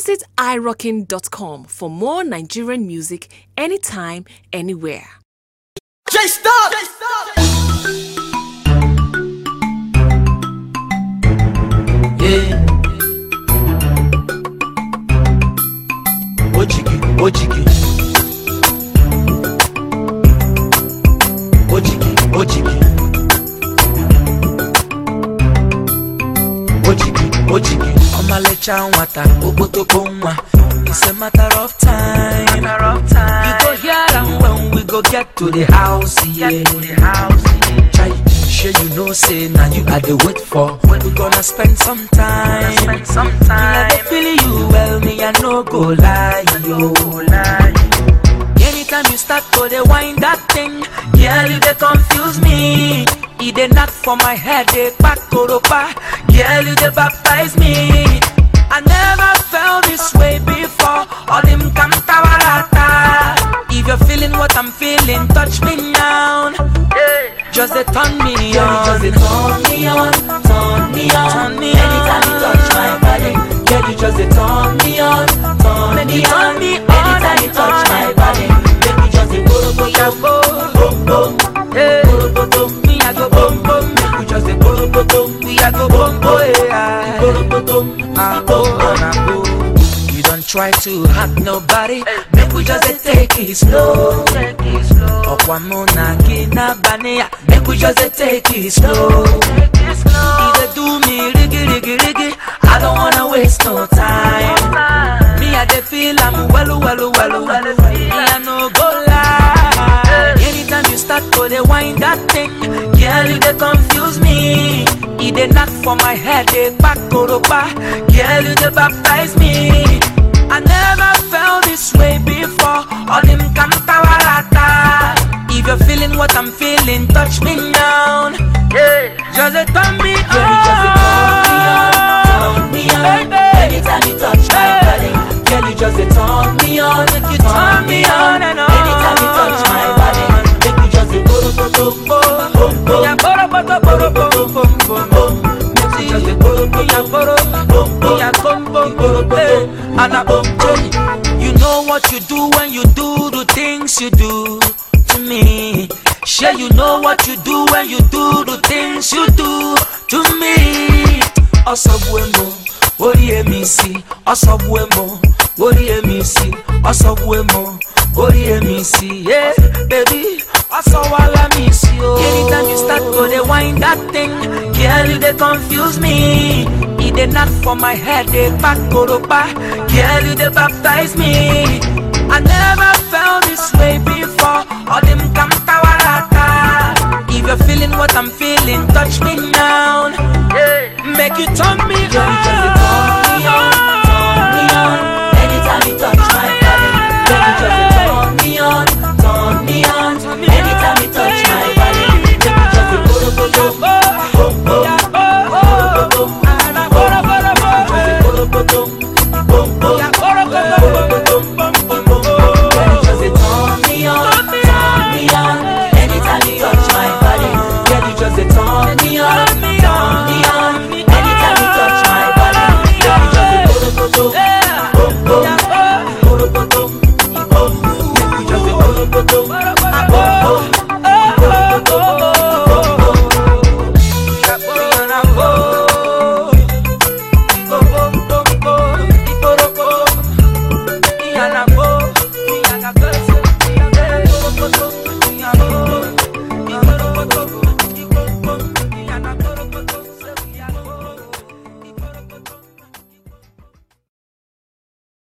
Visit irockin.com for more Nigerian music anytime, anywhere. J Stop! Yeah. Ojigi, ojigi. Ojigi, ojigi. Ojigi, ojigi. Ọmalịcha nwata, okpotokpo nwa. It's a matter of time. Matter of time. You go hear am when we go get to the house, yeah. Get to the house, yeah. Chai, sure you know say now you are the wait for. We gonna spend some time. Spend some time. Me I dey feel you well, me I no go lie, yo. Lie. Anytime you start to dey wind that thing, girl you dey confuse me. E dey knock for my head, dey back koropa. Girl you dey baptize me. I never felt this way before. All them kantawarata. If you're feeling what I'm feeling, touch me now. Just dey turn me on. Just dey turn me on, turn me on. Turn me Anytime you on. touch my body, girl, you just dey turn me on, turn Make me you turn on. me on Anytime you and touch on my and body, make me just dey go go Yeah, go go. boom boom, Hey. go go boom. Me I go boom boom, make we just dey go go boom. We I go boom boom, yeah. Go go boom, Ah, boom oh, boom. ah, oh. You don't try to hurt nobody. Make we just dey take it slow. Take it slow, Ọ̀pọ̀ mú na kí na bani ya. Make we just dey take it slow. take it E slow. dey do me rigi rigi rigi. I don't wanna waste no time. Me I dey feel am wellu wellu wellu. Me I no go lie. Anytime you start to dey wind that thing, girl you dey confuse me. E dey knock for my head, dey back koropa. Girl you dey baptize me. I never felt this way before. All them kantawarata. If you're feeling what I'm feeling, touch me now. Just dey turn me Girl, you just dey turn me on, turn me on. Baby. Anytime you touch my body, girl, you just dey turn me on, make you turn me on and on. Anytime you touch my body, make you just dey go go go boom boom boom. Yeah, boro, boro, boro, boro, boro, boro, boro. Make you just dey go go Yeah, go boro, boom boom. yeah, bum, bum, bum, hey. And I bum, bum. You know what you do when you do the things you do to me. Sure, you know what you do when you do the things you do to me. Ọsọgbuemo, orí èmi sí. Ọsọgbuemo, orí èmi sí. Ọsọgbuemo, orí èmi sí. Yeah, baby, ọsọwala mi sí o. Anytime you start to dey wind that thing, girl, you dey confuse me. E dey knock for my head, dey back koropa. Girl, you dey baptize me. I never felt this way before. All them kantawarata. If you're feeling what I'm feeling, touch me now. Make you turn me Girl, you just dey on.